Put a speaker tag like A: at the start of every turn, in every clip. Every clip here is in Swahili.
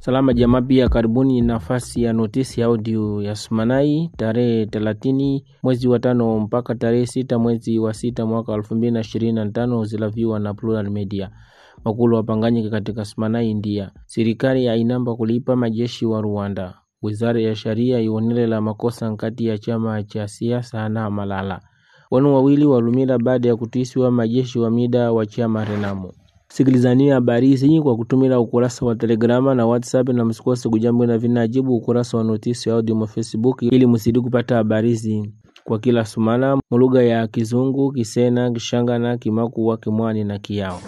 A: Salama jamaa, pia karibuni nafasi ya notisi audio ya Sumanai tarehe thelathini mwezi wa tano mpaka tarehe sita mwezi wa sita mwaka elfu mbili na ishirini na tano zilaviwa na Plural Media. Makulu wapanganyika katika Sumanai India. Serikali yainamba kulipa majeshi wa Rwanda. Wizara ya Sharia ionelela makosa nkati ya chama cha siasa na Malala. Wanu wawili walumila baada ya kutiswa majeshi wa mida wa chama Renamo. Sikilizania habari hizi kwa kutumila ukurasa wa Telegrama na WhatsApp na msikose kujambo na vinajibu ukurasa wa notisi ya audio wa Facebook ili msidi kupata habari hizi kwa kila sumana mulugha ya Kizungu, Kisena, Kishangana, Kimakuwa, Kimwani na Kiyao.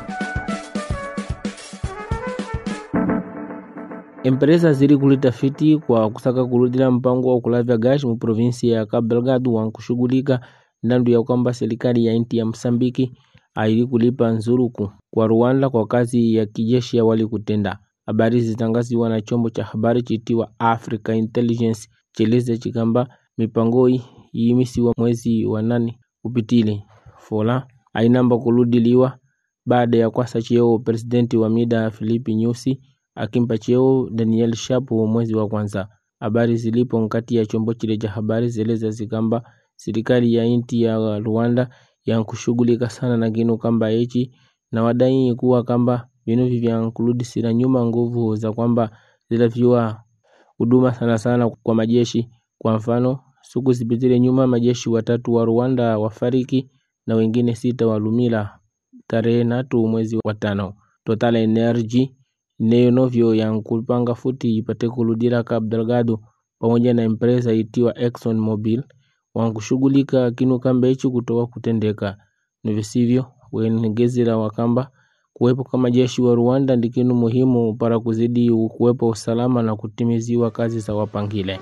A: Empresa zili kulitafiti kwa kusaka kurudila mpango wa kulavya gashi mu provinsi ya Cabo Delgado wa kushughulika ndandu ya kwamba serikali ya inti ya Msambiki aili kulipa nzuruku kwa Rwanda kwa kazi ya kijeshi ya wali kutenda. Habari zitangaziwa na chombo cha habari chitiwa Africa Intelligence cheleze chikamba mipango yimisiwa mwezi wa nane upitile fola ainamba kuludiliwa baada ya kwasa cheo presidenti wa mida Filipi Nyusi akimpa cheo Daniel Shapo mwezi wa kwanza. Habari zilipo nkati ya chombo chile cha habari zeleza zikamba serikali ya inti ya Rwanda yankushughulika sana na kinu kamba echi na wadai kuwa kamba vinu vivyankuludisira nyuma nguvu za kwamba zilaviwa huduma sana sana kwa majeshi. Kwa mfano siku zipitile nyuma majeshi watatu wa Rwanda wafariki na wengine sita walumila tarehe natu mwezi wa tano. Total Energy neyo novyo yankupanga futi ipate kuludila Cabo Delgado pamoja na empresa itiwa Exxon Mobil wankushughulika kinu kamba ichi kutoka kutendeka nivisivyo wenegezera wakamba kuwepo kama jeshi wa Rwanda ndi kinu muhimu para kuzidi kuwepo usalama na kutimiziwa kazi za wapangile.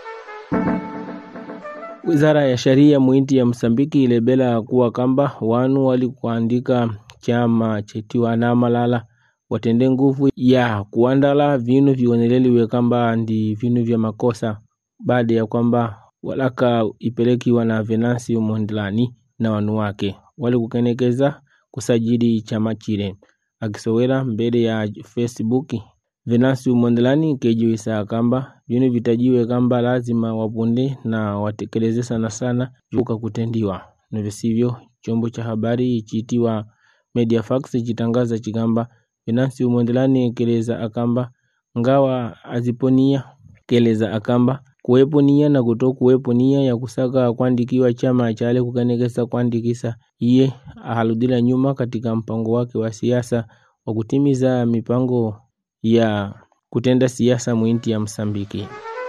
A: Wizara ya Sharia muinti ya Msambiki ilebela kuwa kamba wanu walikuandika chama chetiwa na Malala watende nguvu ya kuandala vinu vioneleliwe kamba ndi vinu vya makosa baada ya kwamba walaka ipelekiwa na Venancio Mondlane na wanu wake wali kukenekeza kusajili chama chile. Akisowela mbele ya Facebook, Venancio Mondlane kejiwisa kamba vinu vitajiwe kamba lazima wapunde na watekeleze sana sana vuka kutendiwa na visivyo. Chombo cha habari chitiwa Mediafax chitangaza chikamba Venancio Mondlane keleza akamba ngawa aziponia keleza akamba kuwepo nia na kuto kuwepo nia ya kusaka kuandikiwa chama chale kukanekesa kuandikisa iye ahaludila nyuma katika mpango wake wa siasa wa kutimiza mipango ya kutenda siasa mwinti ya Msambiki.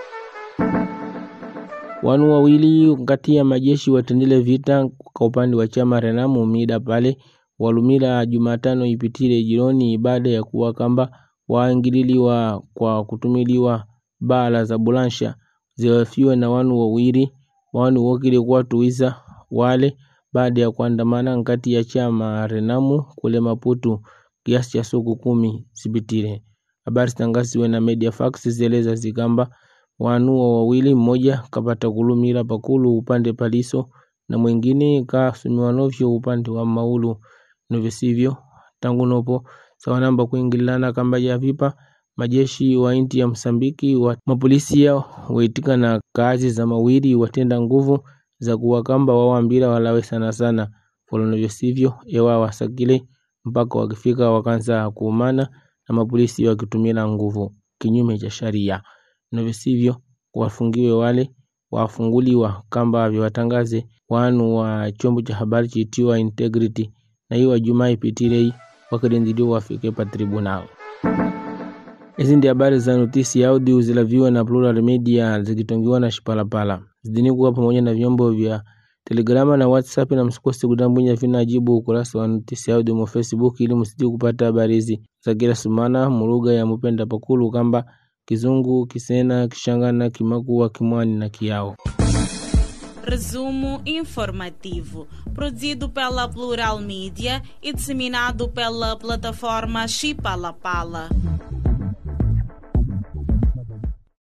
A: Wanu wawili kati ya majeshi watendile vita kwa upande wa chama Renamo mida pale walumila Jumatano ipitile jironi baada ya kuwa kamba waingililiwa kwa kutumiliwa bala za bulansha ziwafiwe na wanu wawili wanu wokile kuwatuwiza wale baada ya kuandamana nkati ya chama Renamu kule Maputo kiasi cha siku kumi zipitile. Habari zitangaziwe na Mediafax zieleza zikamba wanu wa wawili mmoja kapata kulumila pakulu upande paliso na mwingine kasumiwa novyo upande wa maulu novisivyo tangu nopo sawanamba kuingilana kamba ya vipa majeshi wa inti ya Msambiki wa mapolisi yao waitika na kazi za mawili watenda nguvu za kuwakamba wawambila walawe sana sana folonovyo sivyo ewa wasakile mpaka wakifika wakanza kuumana na mapolisi wakitumila nguvu kinyume cha sharia novyo sivyo wafungiwe wale wafunguliwa kamba viwatangaze wanu wa chombo cha habari chitiwa Integrity na hiyo Jumaa ipitilei wakilindiliwa wafike pa tribunal. Hizi ndi habari za notisi ya audio zilaviwa na Plural Media zikitongiwa na Shipalapala zidini kuwa pamoja na vyombo vya Telegrama na WhatsApp, na msikose kutambwinya vinajibu ukurasa wa notisi ya audio mo Facebook ili msidi kupata habari hizi za kila sumana mulugha ya mupenda pakulu kamba Kizungu, Kisena, Kishangana, Kimakuwa, Kimwani na Kiyao.
B: Resumo informativo, produzido pela Plural Mídia e disseminado pela plataforma Chipalapala.